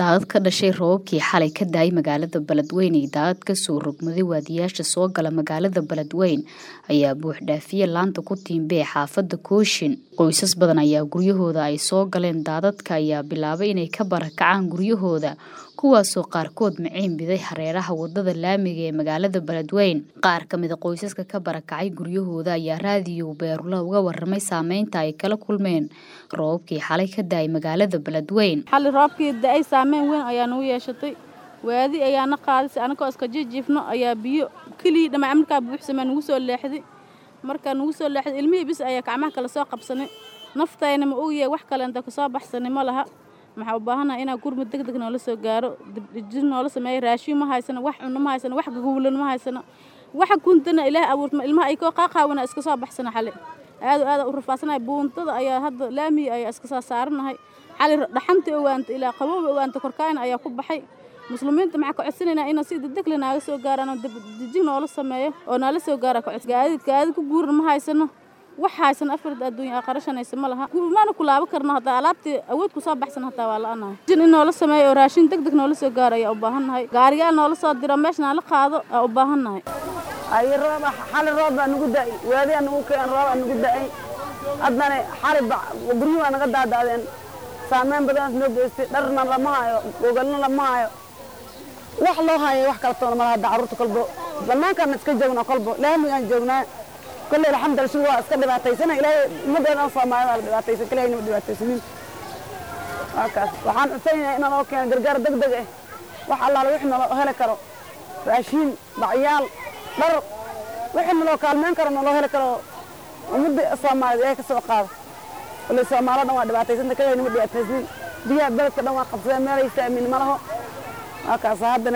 daadad ka dhashay roobabkii xalay ka daayay magaalada beledweyne iyo daadad kasoo rogmaday waadiyaasha soo gala magaalada beledweyne ayaa buuxdhaafiye laanta ku tiimbee xaafada kooshin qoysas badan ayaa guryahooda ay soo galeen daadadka ayaa bilaabay inay ka barakacaan guryahooda kuwaasoo qaarkood maciin biday hareeraha wadada laamiga ee magaalada beledweyne qaar kamida qoysaska ka barakacay guryahooda ayaa raadiyo beerula uga waramay saameynta ay kala kulmeen roobabkii xalay ka daayay magaalada beledweyne xali roobkii da-ay saameyn weyn ayaa nagu yeeshatay waadi ayaana qaadisay anakoo iska jijiifno ayaa biyo kelii dhammaa markaa buuxsamee nagu soo leexday markaa nagu soo leexday ilmihii bis ayaa gacmaha kala soo qabsanay naftayna ma ogyahay wax kaleenta kasoo baxsanay ma laha maxaa u baahanaha inaa gurmud deg deg noola soo gaaro dibdhijir noola sameeyo raashiin ma haysano wax cunno ma haysano wax gagowlan ma haysano waxa kuntana ilaahay abuurtma ilmaha ay koo qaaqaawana iska soo baxsana xale aado aada u rafaadsanahay buuntada ayaa hadda laamiga ayaa iska soo saaranahay xali dhaxanta owaanta ilaa qabooba owaanta korkaayna ayaa ku baxay muslimiinta maxaa ka codsanaynaa inaa si degdegle naaga soo gaaraan oo dibdijig noola sameeyo oo naala soo gaara kacod gaadi gaadi ku guurna ma haysano wax haysan afarta adduunya aa qarashanaysa ma laha maana ku laabo karno haddaa alaabtii awood ku soo baxsan hataa waa la-anahay jin in noola sameeyo oo raashin deg deg noola soo gaaro ayaa u baahannahay gaariyaal noola soo diro meesha naala qaado aa u baahannahay ay roob xali roob baa nagu da'ay waadiyaa nagu keen roob aa nagu da'ay haddana xali guryuhu waa naga daadaadeen saameyn badanaas noo geystay dharna lama hayo gogalna lama hayo wax loo hayo wax kala toona malaha hadda carruurta kolbo bannaankaana iska joognaa kolbo laamigaan joognaa kolley alxamdulillah sida waa iska dhibaataysana ilaahay ummaddeena soomaalida la dhibaataysan kaliya inama dhibaataysanin waa kaas waxaan codsanayna inaan oo keeno gargaar deg deg ah wax allaala wixii naloo heli karo raashiin bacyaal dhar wixii naloo kaalmeyn karo naloo heli karo ummadda soomaalida ee ka soo qaado kolley soomaalida dhan waa dhibaataysanta kaliya inama dhibaataysanin biyaha beledka dhan waa qabsadeen meel haysta amiin ma laho waa kaasa haddana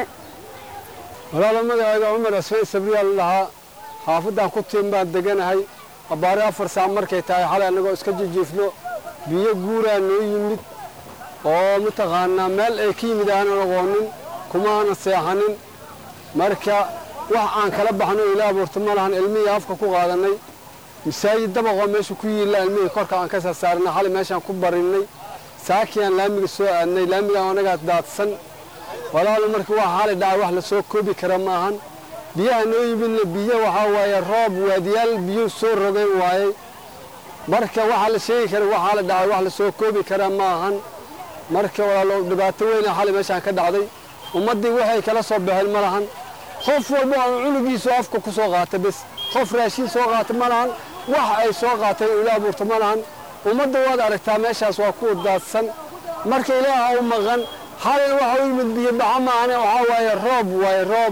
walaalo magacayga cumar asfay sabriyaal lahaa xaafaddaan ku tiin baan deganahay abbaari afar saac markay tahay xalay annagoo iska jijiifno biyo guuraa noo yimid oo mataqaanaa meel ay ka yimid aanan aqoonin kuma aanan seexanin marka wax aan kala baxno ila abuurta ma lahan ilmihii afka ku qaadannay masaajid dabaqoo meesha ku yiilla ilmihii korka aan ka sarsaarinay xalay meeshaan ku barinnay saakiyaan laamiga soo aadnay laamigaan anagaas daadsan walaalo marka waa xalay dhacay wax la soo koobi kara maahan biyaha noo yimidna biyo waxaa waaye roob waadiyaal biyuu soo rogayn waayey marka waxaa la sheegi kara waxaa la dhacay wax la soo koobi kara ma ahan marka walaalo dhibaato weyna xalay meeshaan ka dhacday ummaddii waxay kala soo baxeen ma lahan qof walba oo cunugiisu afka ku soo qaata bes qof raashiin soo qaata ma lahan wax ay soo qaateen ila abuurta ma lahan ummadda waad aragtaa meeshaas waa kuwa daadsan marka ilaaha u maqan xalay waxa u yimid biyo baxa maahane waxaa waaye roob waaye roob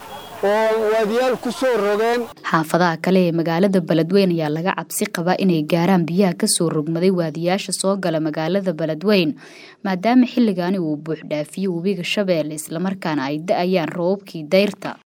oo waadiyaal ku soo rogeen xaafadaha kale ee magaalada beledweyne ayaa laga cabsi qabaa inay gaaraan biyaha kasoo rogmaday waadiyaasha soo gala magaalada beledweyne maadaama xilligaani uu buuxdhaafiyo webiga shabeelle islamarkaana ay da-ayaan roobabkii dayrta